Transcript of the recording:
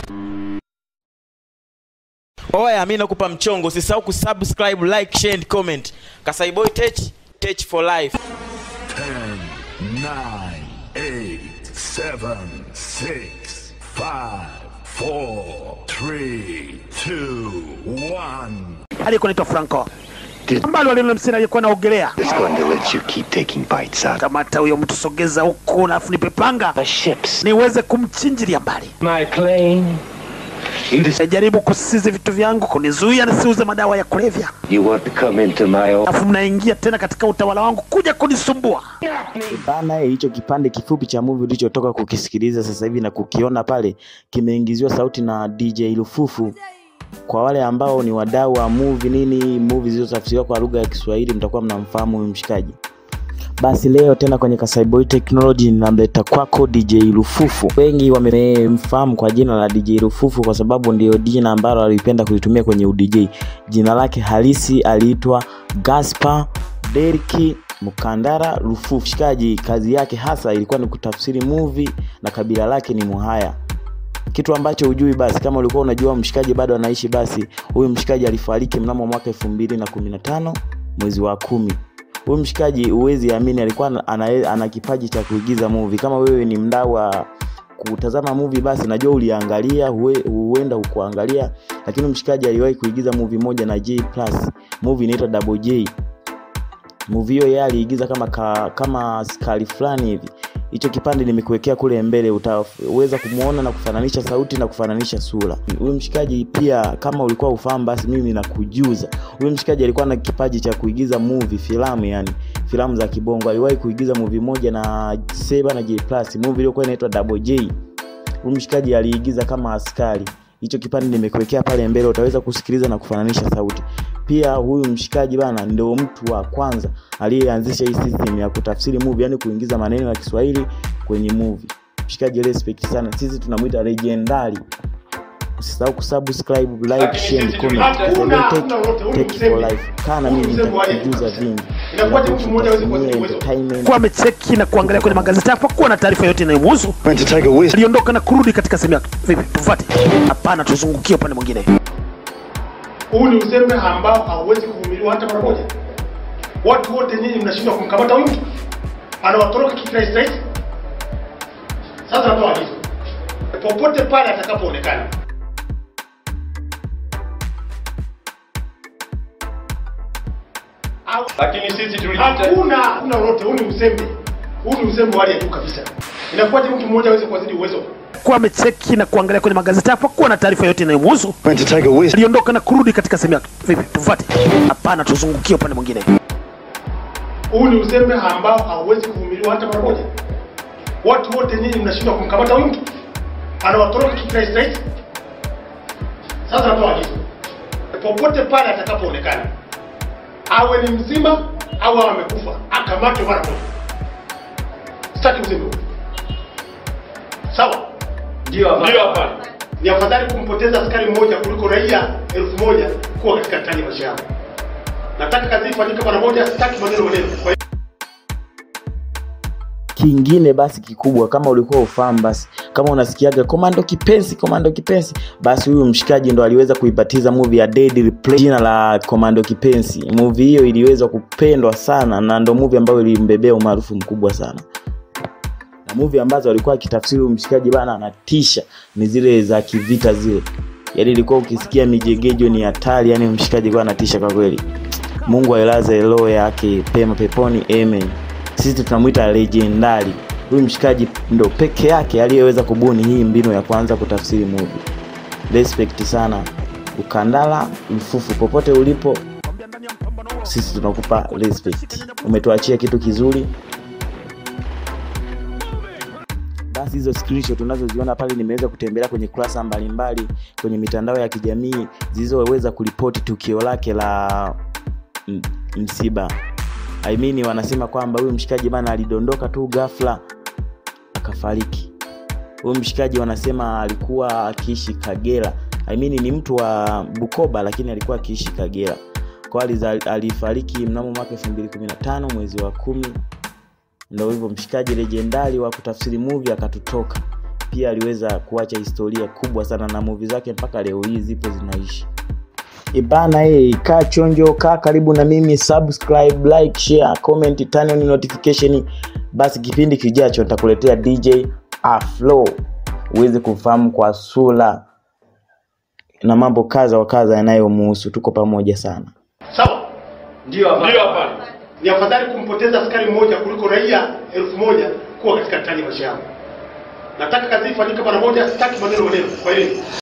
Oya, mi nakupa mchongo, usisahau kusubscribe, like, share and comment. Kasai Boy Tech, Tech for life. Ten, nine, eight, seven, six, five, four, three, two, one. aliyekuwa naitwa Franco ambalo alilo msini aliyekuwa naogelea. It's going to let you keep taking bites out Kamata huyo mtu, sogeza huku, alafu nipe panga of ships. niweze kumchinjilia mbali. My plane. You, just, Najaribu kusizi vitu vyangu, kunizuia nisiuze madawa ya kulevya, you want to come into my own. alafu mnaingia tena katika utawala wangu kuja kunisumbua. Bana, hicho kipande kifupi cha movie ulichotoka kukisikiliza sasa hivi na kukiona pale kimeingiziwa sauti na DJ Lufufu. Kwa wale ambao ni wadau wa movie nini, movie zilizotafsiriwa kwa lugha ya Kiswahili, mtakuwa mnamfahamu huyu mshikaji. Basi leo tena kwenye Kasai Boy Technology ninamleta kwako DJ Lufufu. Wengi wamemfahamu kwa jina la DJ Lufufu kwa sababu ndio jina ambalo alipenda kulitumia kwenye udj. Jina lake halisi aliitwa Gaspar Deriki Mukandara Lufufu. Shikaji kazi yake hasa ilikuwa ni kutafsiri movie na kabila lake ni Muhaya kitu ambacho hujui basi kama ulikuwa unajua mshikaji bado anaishi basi huyu mshikaji alifariki mnamo mwaka elfu mbili na kumi na tano mwezi wa kumi huyu mshikaji huwezi amini alikuwa ana, ana, ana kipaji cha kuigiza movie kama wewe ni mdau wa kutazama movie basi najua uliangalia huwe- huenda ukuangalia lakini mshikaji aliwahi kuigiza movie moja na J plus movie inaitwa Double J movie hiyo yeye aliigiza kama ka, kama skali fulani hivi hicho kipande nimekuwekea kule mbele utaweza kumwona na kufananisha sauti na kufananisha sura huyu mshikaji pia kama ulikuwa ufahamu basi mimi nakujuza huyu mshikaji alikuwa na kipaji cha kuigiza movie filamu yani filamu za kibongo aliwahi kuigiza movie moja na seba na j plus movie iliyokuwa inaitwa double j huyu mshikaji aliigiza kama askari hicho kipande nimekuwekea pale mbele utaweza kusikiliza na kufananisha sauti pia huyu mshikaji bana ndio mtu wa kwanza aliyeanzisha hii system ya kutafsiri movie yani kuingiza maneno ya kiswahili kwenye movie mshikaji respect sana sisi tunamwita legendary usisahau kusubscribe like share and comment Hakuna, Take- hakuna lolote, huu ni take for msemo. life kaa na Huu ni mimi msemo wa nitakujuza Yesu. vingi Inakuwaje mtu mmoja hawezi kuwa Nitakupatia uwezo? entertainment Kuwa amecheki na kuangalia kwenye magazeti hapakuwa na taarifa yote inayomhusu. Went to take a whiz. Aliondoka na kurudi katika sehemu yake. Vipi, tufuate? Hapana, tuzungukie upande mwingine. Huu ni uzembe ambao hauwezi kuvumiliwa hata mara moja. Watu wote nyinyi mnashindwa kumkamata huyu mtu, anawatoroka kirahisi rahisi. Sasa natoa agizo, popote pale atakapoonekana, Au- lakini sisi tulijita hakuna hakuna lolote. Huu ni uzembe, huu ni uzembe wa hali ya juu kabisa. Inakuwaje mtu mmoja aweze kuwazidi uwezo? Kuwa amecheki na kuangalia kwenye magazeti hapakuwa na taarifa yote inayomhusu. Went to take a whiz. Aliondoka na kurudi katika sehemu yake. Vipi, tufuate? Hapana, tuzungukie upande mwingine. Huu ni uzembe ambao hauwezi kuvumiliwa hata mara moja. Watu wote nyinyi mnashindwa kumkamata huyu mtu, anawatoroka kirahisi rahisi. Sasa natoa agizo, popote pale atakapoonekana, awe ni mzima au awe amekufa, akamatwe mara moja. Sitaki uzembe huu. Sawa? ndio Ndio hapa. Ni afadhali kumpoteza askari mmoja kuliko raia elfu moja kuwa katika hatari ya maisha yao. Nataka kazi ifanyike mara moja, sitaki maneno maneno. Kwa hiyo kingine basi kikubwa kama ulikuwa ufahamu basi kama unasikiaga komando kipenzi komando kipenzi basi huyu mshikaji ndo aliweza kuipatiza movie ya Deadly Play jina la komando kipenzi movie hiyo iliweza kupendwa sana na ndo movie ambayo ilimbebea umaarufu mkubwa sana na movie ambazo alikuwa akitafsiri huyu mshikaji bana anatisha ni zile za kivita zile yaani ilikuwa ukisikia mijegejo ni hatari yani mshikaji alikuwa anatisha kwa kweli mungu ailaze roho yake pema peponi amen sisi tunamwita legendari huyu mshikaji ndo peke yake aliyeweza kubuni hii mbinu ya kwanza kutafsiri movie respect sana ukandala mfufu popote ulipo sisi tunakupa respect umetuachia kitu kizuri basi hizo screenshot unazoziona pale nimeweza kutembelea kwenye kurasa mbalimbali kwenye mitandao ya kijamii zilizoweza kuripoti tukio lake la m- msiba I mean, wanasema kwamba huyu mshikaji bana alidondoka tu ghafla akafariki huyu mshikaji wanasema alikuwa akiishi kagera I mean, ni mtu wa bukoba lakini alikuwa akiishi kagera kwa aliza- alifariki mnamo mwaka 215 mwezi wa kumi ndo hivyo mshikaji legendari wa kutafsiri movie akatutoka pia aliweza kuacha historia kubwa sana na movie zake mpaka leo hii zipo zinaishi ibana hii kaa chonjo kaa karibu na mimi subscribe like share comment turn on notification basi kipindi kijacho nitakuletea dj aflo uweze kufahamu kwa sura na mambo kadha wa kadha yanayomuhusu tuko pamoja sana sawa ndio hapana ni afadhali kumpoteza askari mmoja kuliko raia elfu moja kuwa katika hatari ya maisha yao nataka kazi ifanyike mara moja sitaki maneno maneno kwa hiyo